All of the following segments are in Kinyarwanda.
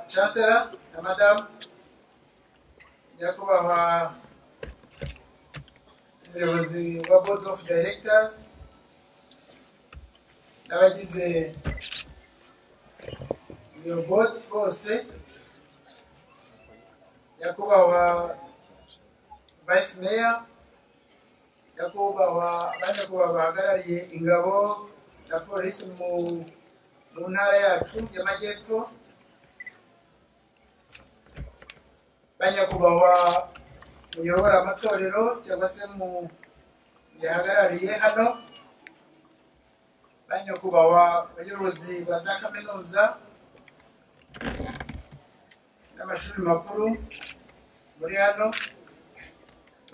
chancellor na madam nyakubahwa umuyobozi wa board of directors n'abagize iyo board bose nyakubahwa vice mayor nyakubahwa banyakubahwa bahagarariye ingabo na polisi mu mu ntara yacu y'amajyepfo banyakubahwa muyobora amatorero cyangwa se mu yahagarariye hano banyakubahwa abayobozi ba za kaminuza n'amashuri makuru muri hano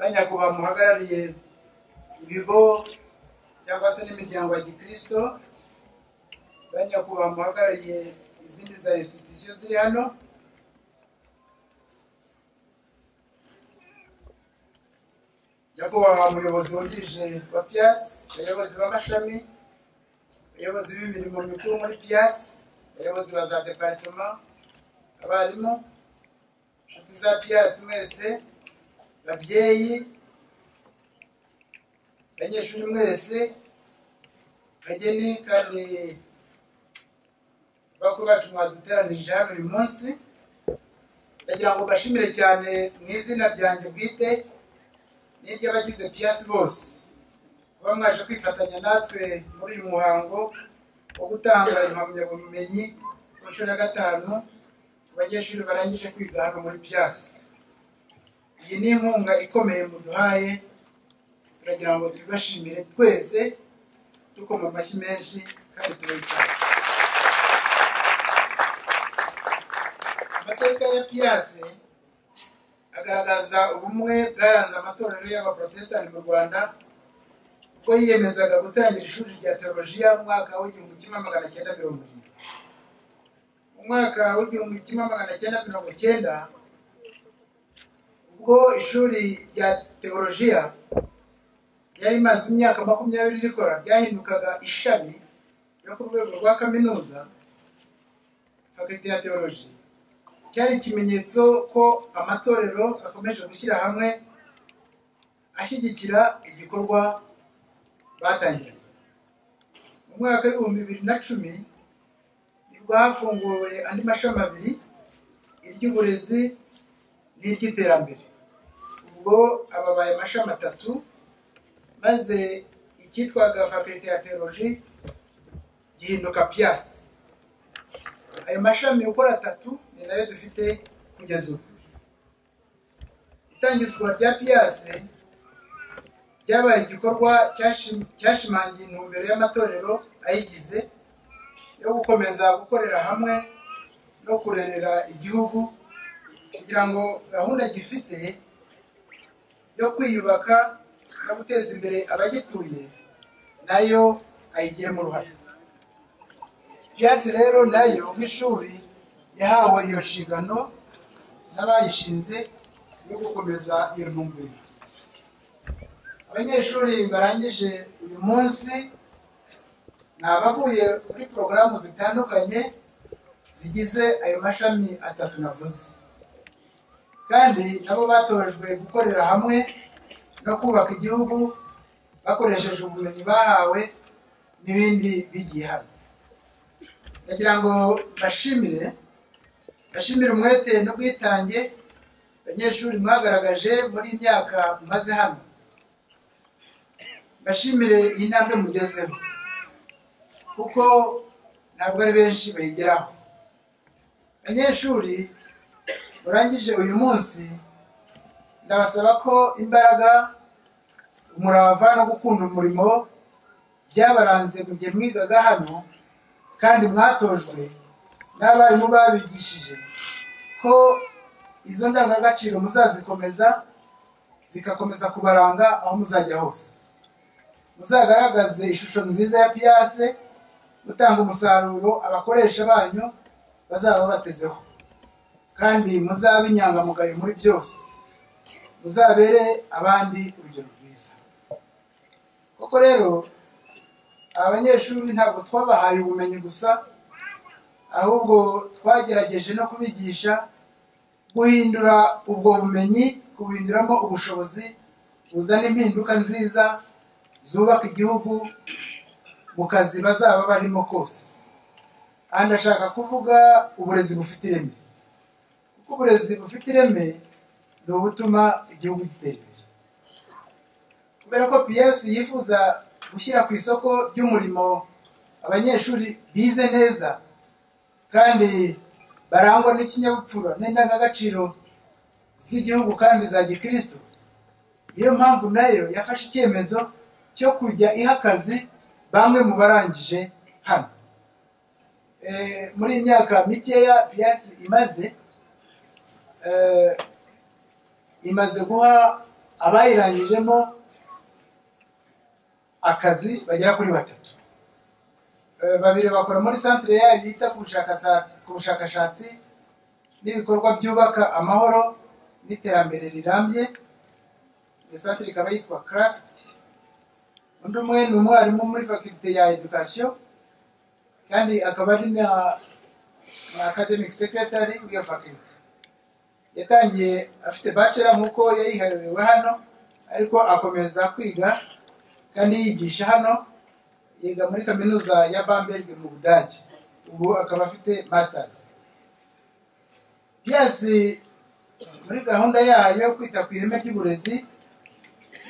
banyakubahwa muhagarariye ibigo cyangwa se n'imiryango ya gikristo banyakubahwa muhagarariye izindi za institusiyo ziri hano nyakubahwa umuyobozi wungirije wa piyasi abayobozi b'amashami abayobozi b'imirimo mikuru muri piyasi abayobozi ba za deparitoma abarimu inshuti za piyasi mwese babyeyi abanyeshuri mwese bageni kandi bakuru bacu mwaduteranirije hano uyu munsi ndagira ngo mbashimire cyane mu izina ryanjye bwite n'iry'abagize piyasi bose kuba mwaje kwifatanya natwe muri uyu muhango wo gutanga impamyabumenyi ku nshuro ya gatanu ku banyeshuri barangije kwiga hano muri piyasi iyi ni inkunga ikomeye muduhaye turagira ngo tubashimire twese dukoma amashyi menshi kandi tubahitaye amateka ya piyase agaragaza ubumwe bwaranze amatorero y'abaporotesitanti mu rwanda ubwo yiyemezaga gutangira ishuri rya teolojiya mu mwaka w'igihumbi kimwe magana cyenda mirongo irindwi mu mwaka w'igihumbi kimwe magana cyenda mirongo cyenda ubwo ishuri rya teolojiya ryari rimaze imyaka makumyabiri rikora ryahindukaga ishami ryo ku rwego rwa kaminuza fakulite ya teoloji cyari ikimenyetso ko amatorero akomeje gushyira hamwe ashyigikira igikorwa batangiye mu mwaka w'ibihumbi bibiri na cumi nibwo hafunguwe andi mashami abiri iry'uburezi n'iry'iterambere ubwo ababaye amashami atatu maze icyitwaga fakulite ya teoloji gihinduka piyasi ayo mashami uko ari atatu ni nayo dufite kugeza ubu itangizwa rya piyase ryabaye igikorwa cyashimangiye intumbero y'amatorero ayigize yo gukomeza gukorera hamwe no kurerera igihugu kugira ngo gahunda gifite yo kwiyubaka no guteza imbere abagituye nayo ayigiremo uruhare piyasi rero nayo nk'ishuri yahawe iyo nshingano n'abayishinze yo gukomeza iyo ntumbero abanyeshuri barangije uyu munsi ni abavuye muri porogaramu zitandukanye zigize ayo mashami atatu navuze kandi nabo batorejwe gukorera hamwe no kubaka igihugu bakoresheje ubumenyi bahawe n'ibindi bigiye hano ndagira ngo mbashimire mbashimire umwete n'ubwitange abanyeshuri mwagaragaje muri iyi myaka mumaze hano mbashimire iyi ntambwe mugezeho kuko ntabwo ari benshi bayigeraho abanyeshuri murangije uyu munsi ndabasaba ko imbaraga umurava no gukunda umurimo byabaranze mu gihe mwigaga hano kandi mwatojwe n'abarimu babigishije ko izo ndangagaciro muzazikomeza zigakomeza kubaranga aho muzajya hose muzagaragaze ishusho nziza ya piyase gutanga umusaruro abakoresha banyu bazaba batezeho kandi muzabe inyangamugayo muri byose muzabere abandi urugero rwiza koko rero aba banyeshuri ntabwo twabahaye ubumenyi gusa ahubwo twagerageje no kubigisha guhindura ubwo bumenyi kubuhinduramo ubushobozi buzana impinduka nziza zubaka igihugu mu kazi bazaba barimo kose aha ndashaka kuvuga uburezi bufite ireme kuko uburezi bufite ireme ni ubutuma igihugu gitera imbere kubera ko piyesi yifuza gushyira ku isoko ry'umurimo abanyeshuri bize neza kandi barangwa n'ikinyabupfura n'indangagaciro z'igihugu kandi za gikristo niyo mpamvu nayo yafashe icyemezo cyo kujya iha akazi bamwe mu barangije hano Eh, muri iyi myaka mikeya piyasi imaze eh, imaze guha abayirangijemo akazi bagera kuri batatu Eh, babiri bakora muri santire yayo yita ku bushakashatsi- ku bushakashatsi n'ibikorwa byubaka amahoro n'iterambere rirambye iyo santire ikaba yitwa karasiti undi umwe ni umwarimu muri fakirite ya edukasiyo kandi akaba ari na na academic secretary w'iyo faculty yatangiye afite bachelor nk'uko yayiherewe hano ariko akomeza kwiga kandi yigisha hano yiga muri kaminuza ya Bamberg mu Budage ubu akaba afite masters byasi muri gahunda yayo yo kwita ku ireme ry'uburezi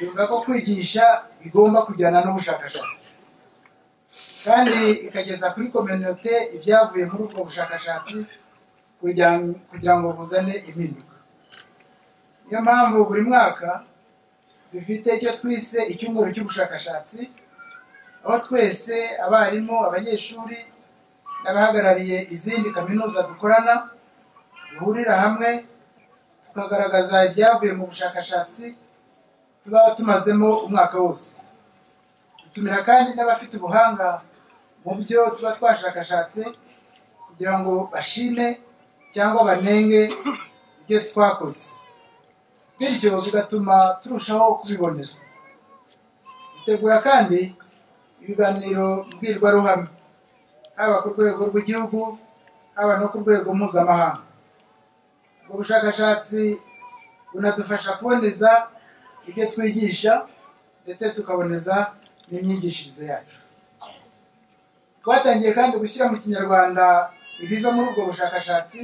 ivuga ko kwigisha bigomba kujyana n'ubushakashatsi kandi ikageza kuri kominote ibyavuye muri ubwo bushakashatsi kugira kugira ngo buzane impinduka niyo mpamvu buri mwaka dufite icyo twise icyumweru cy'ubushakashatsi aho twese abarimu abanyeshuri n'abahagarariye izindi kaminuza dukorana duhurira hamwe tukagaragaza ibyavuye mu bushakashatsi tuba tumazemo umwaka wose dutumira kandi n'abafite ubuhanga mu byo tuba twashakashatse kugira ngo bashime cyangwa banenge ibyo twakoze bityo bigatuma turushaho kubiboneza dutegura kandi ibiganiro mbwirwaruhame haba ku rwego rw'igihugu haba no ku rwego mpuzamahanga ubwo bushakashatsi bunadufasha kuboneza ibyo twigisha ndetse tukaboneza n'imyigishirize yacu twatangiye kandi gushyira mu kinyarwanda ibiva muri ubwo bushakashatsi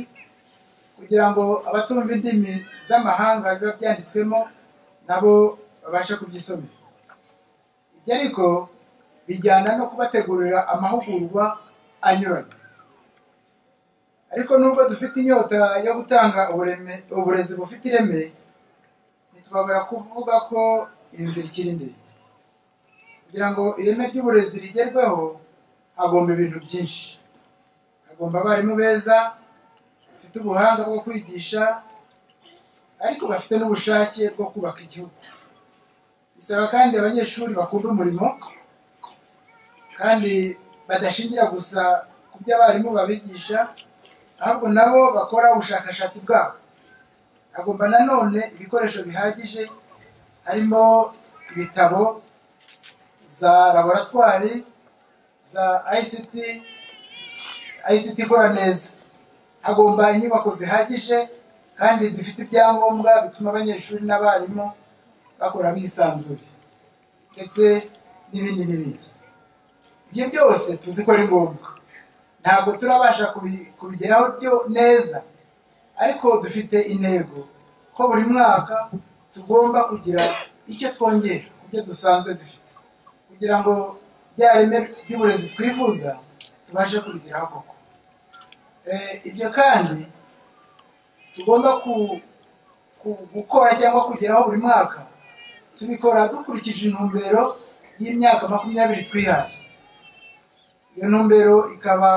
kugira ngo abatumva indimi z'amahanga biba byanditswemo nabo babashe kubyisomera ibyo ariko bijyana no kubategurira amahugurwa anyuranye ariko nubwo dufite inyota yo gutanga ubureme- uburezi bufite ireme ntitwabura kuvuga ko inzira ikiri ndende kugira ngo ireme ry'uburezi rigerweho hagomba ibintu byinshi hagomba abarimu beza bafite ubuhanga bwo kwigisha ariko bafite n'ubushake bwo kubaka igihugu bisaba kandi abanyeshuri bakunda umurimo kandi badashingira gusa ku byo abarimu babigisha ahubwo nabo bakora ubushakashatsi bwabo hagomba nanone ibikoresho bihagije harimo ibitabo za laboratwari za ICT ICT ikora neza hagomba inyubako zihagije kandi zifite ibyangombwa bituma abanyeshuri n'abarimu bakora bisanzuye ndetse n'ibindi n'ibindi ibyo byose tuzi ko ari ngombwa ntabwo turabasha kubi- kubigeraho byo neza ariko dufite intego ko buri mwaka tugomba kugira icyo twongera ku byo dusanzwe dufite kugira ngo rya reme ry'uburezi twifuza tubashe kubigeraho koko Eh, ibyo kandi tugomba ku- ku- gukora cyangwa kugeraho buri mwaka tubikora dukurikije intumbero y'imyaka makumyabiri twihaye iyo ntumbero ikaba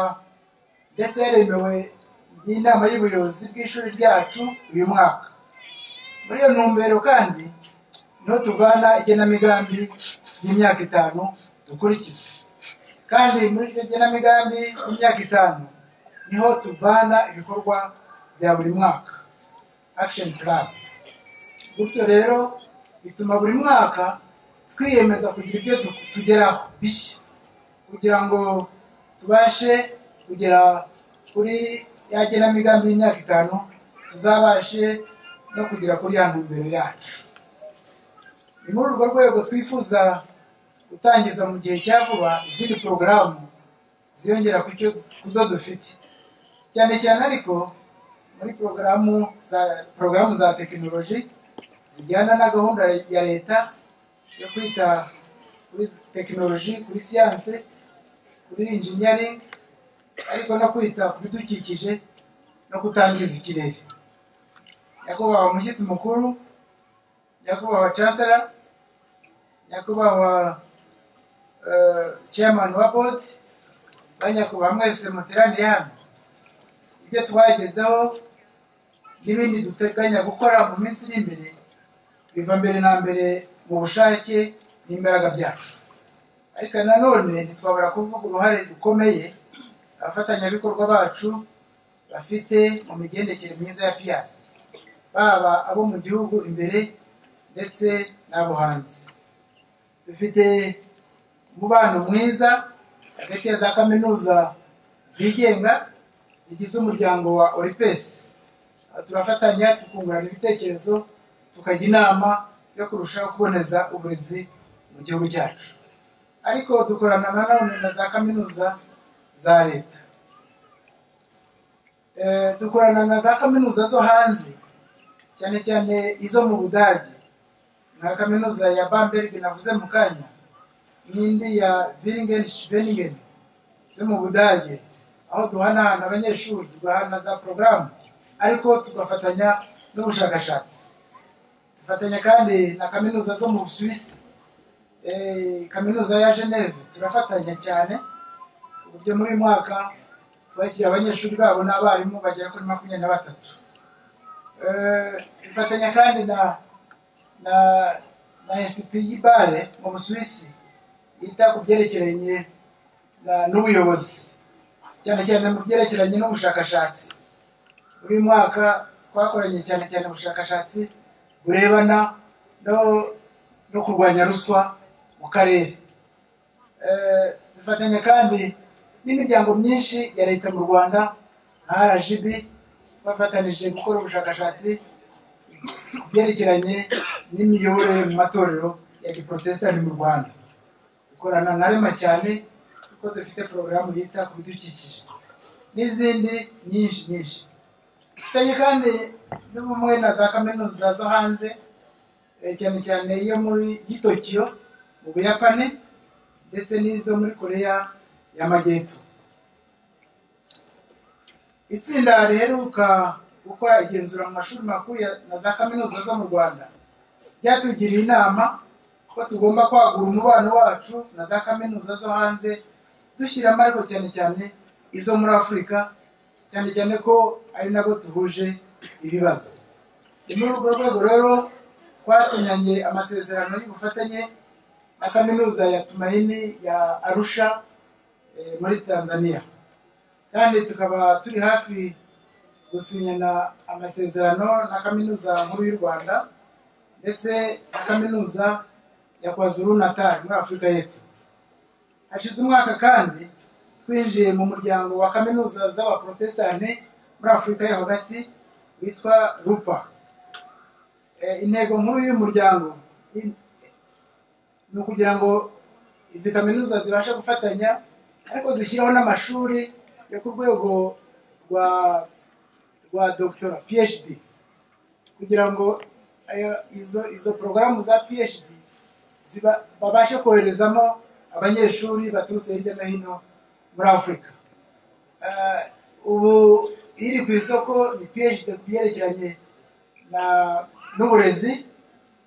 ndetse yaremewe n'inama y'ubuyobozi bw'ishuri ryacu uyu mwaka muri iyo ntumbero kandi niho tuvana igenamigambi y'imyaka itanu dukurikiza kandi muri iryo genamigambi y'imyaka itanu niho tuvana ibikorwa bya buri mwaka action plan gutyo rero bituma buri mwaka twiyemeza kugira ibyo du- tugeraho bishya kugira ngo tubashe kugera kuri ya genamigambi y'imyaka itanu tuzabashe no kugera kuri ya ntumbero yacu ni muri urwo rwego twifuza gutangiza mu gihe cya vuba izindi porogaramu ziyongera ku cyo- ku zo dufite cyane cyane ariko muri porogaramu za porogaramu za tekinoloji zijyana na gahunda ya leta yo kwita kuri tekinoloji kuri siyanse kuri injiniyari ariko no kwita ku bidukikije no kutangiza ikirere nyakubahwa umushyitsi mukuru nyakubahwa chancellor nyakubahwa eh, chairman wa board banyakubahwa mwese muteraniye hano ibyo twagezeho n'ibindi duteganya gukora mu minsi iri imbere biva mbere na mbere mu bushake n'imbaraga byacu ariko nanone ntitwabura kuvuga uruhare rukomeye abafatanyabikorwa bacu bafite mu migendekere myiza ya piyasi baba abo mu gihugu imbere ndetse n'abo hanze dufite umubano mwiza hagati ya za kaminuza zigenga zigize umuryango wa oripesi Aha turafatanya tukungurana ibitekerezo tukajya inama yo kurushaho kuboneza uburezi mu gihugu cyacu ariko dukorana na none na za kaminuza za leta Eh, dukorana na za kaminuza zo hanze cyane cyane izo mu budage nka kaminuza ya bamberg navuze mu kanya n'indi ya villingen schwenningen zo mu budage aho duhanahana abanyeshuri tugahana za porogaramu ariko tugafatanya n'ubushakashatsi dufatanya kandi na kaminuza zo mu busuwisi eh, kaminuza ya Geneve turafatanya cyane ku buryo muri uyu mwaka twakira abanyeshuri babo n'abarimu bagera kuri makumyabiri na batatu Eh, dufatanya kandi na na na institut y'ibare mu busuwisi yita ku byerekeranye na- n'ubuyobozi cyane cyane mu byerekeranye n'ubushakashatsi muri uyu mwaka twakoranye cyane cyane ubushakashatsi burebana no no kurwanya ruswa mu karere Eh, dufatanya kandi n'imiryango myinshi ya leta mu rwanda nka rgb bafatanije gukora ubushakashatsi ku byerekeranye n'imiyoborere mu matorero ya giporotesitanti mu rwanda dukorana na rema cyane kuko dufite porogaramu yita ku bidukikije n'izindi nyinshi nyinshi dufitanye kandi n'ubumwe na za kaminuza zo hanze eh, cyane cyane iyo muri y'i Tokiyo mu Buyapani ndetse n'izo muri Korea y'Amajyepfo itsinda riheruka gukora igenzura mu mashuri makuru ya- na za kaminuza zo mu Rwanda ryatugiriye inama ko tugomba kwagura umubano wacu na za kaminuza zo hanze dushyiramo ariko cyane cyane izo muri Afurika cyane cyane ko ari nabo duhuje ibibazo ni muri urwo rwego rero twasinyanye amasezerano y'ubufatanye na kaminuza ya Tumaini ya Arusha eh, muri Tanzania kandi tukaba turi hafi gusinyana amasezerano na kaminuza nkuru y'u Rwanda ndetse na kaminuza ya KwaZulu Natal muri Afurika y'Epfo hashize umwaka kandi twinjiye mu muryango wa kaminuza z'abaprotestani muri afurika yo hagati witwa rupa Eh, intego nkuru y'uyu muryango in- ni ukugira ngo izi kaminuza zibashe gufatanya ariko zishyiraho n'amashuri yo ku rwego rwa rwa doctora phd kugira ngo ayo- izo izo porogaramu za phd ziba babashe koherezamo abanyeshuri baturutse hirya no hino muri afurika Eh, ubu iri ku isoko ni phd ku byerekeranye na- n'uburezi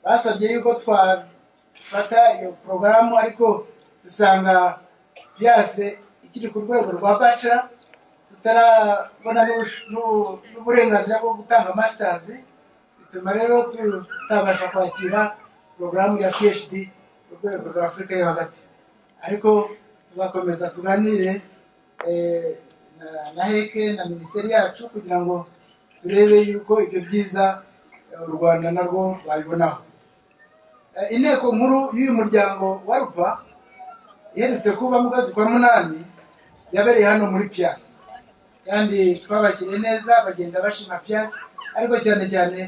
basabye yuko twafata iyo porogaramu ariko dusanga byase ikiri ku rwego rwa bachelor tutarabona n'ubush- n'u- n'uburenganzira bwo gutanga masters bituma rero tutabasha kwakira porogaramu ya phd ku rwego rwa afurika yo hagati ariko tuzakomeza tuganire eh, na- na heke na minisiteri yacu kugira ngo turebe yuko ibyo byiza eh, u rwanda narwo babibonaho Eh, inteko nkuru y'uyu muryango wa rupa iherutse kuba mu kwezi kwa munani yabereye hano muri piyasi kandi twabagiriye neza bagenda bashima piyasi ariko cyane cyane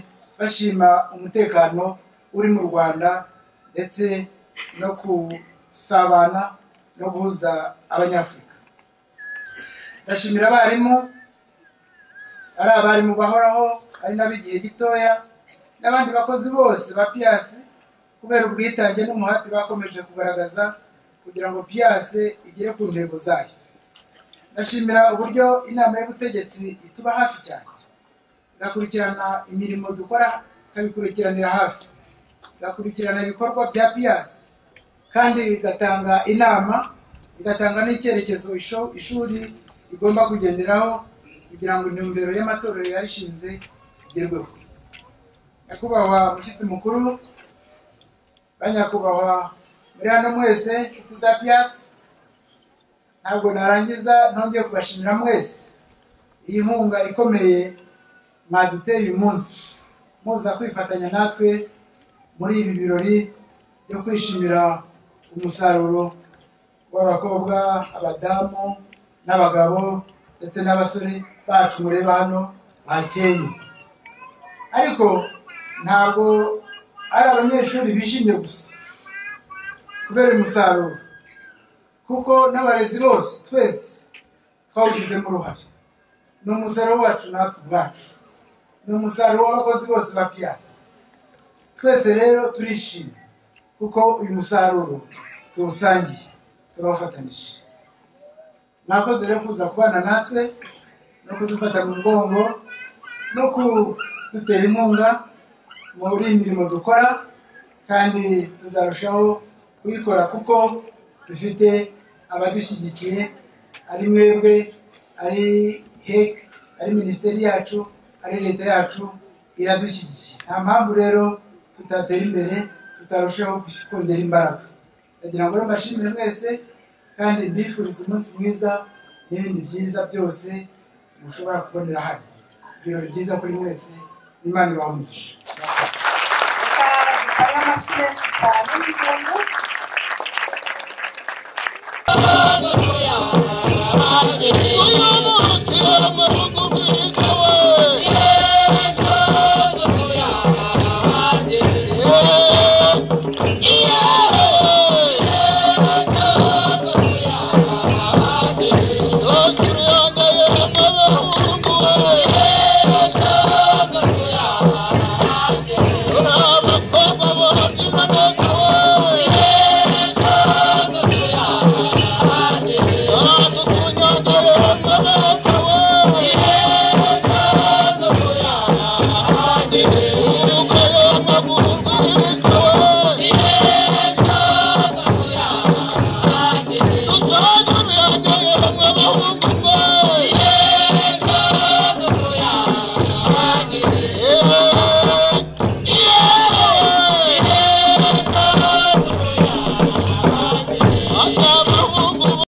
bashima umutekano uri mu rwanda ndetse no gusabana no guhuza abanyafurika ndashimira abarimu ari abarimu bahoraho ari n'ab'igihe gitoya n'abandi bakozi bose ba piyasi kubera ubwitange n'umuhati bakomeje kugaragaza kugira ngo piyasi igere ku ntego zayo ndashimira uburyo inama y'ubutegetsi ituba hafi cyane igakurikirana imirimo dukora ikabikurikiranira hafi igakurikirana ibikorwa bya piyasi kandi igatanga inama igatanga n'icyerekezo isho- ishuri rigomba kugenderaho kugira ngo intumbero y'amatorero yayishinze igerweho nyakubahwa mushyitsi mukuru banyakubahwa muri hano mwese inshuti za piyasi ntabwo narangiza ntongeye kubashimira mwese iyi nkunga ikomeye mwaduteye uyu munsi muza kwifatanya natwe muri ibi birori byo kwishimira umusaruro w'abakobwa abadamu n'abagabo ndetse n'abasore bacu mureba hano bakeye ariko ntabwo ari abanyeshuri bishimye gusa kubera umusaruro kuko n'abarezi bose twese twawugizemo uruhare ni umusaruro wacu natwe ubwacu ni umusaruro w'abakozi bose ba piyasi twese rero turishimye kuko uyu musaruro tuwusangiye turawufatanyije mwakoze rero kuza kubana natwe no kudufata mu mugongo no kudutera inkunga muri iyi mirimo dukora kandi tuzarushaho kuyikora kuko dufite abadushyigikiye ari mwebwe ari hek ari minisiteri yacu ari leta yacu iradushyigikiye nta mpamvu rero tutatera imbere tutarushaho kongera imbaraga ndagira ngo rero mbashimire mwese kandi mbifurize umunsi mwiza n'ibindi byiza byose mushobora kubonera hano ibirori byiza kuri mwese imana ibahomisha Reka amashyi menshi cyane y'igihugu Yeah.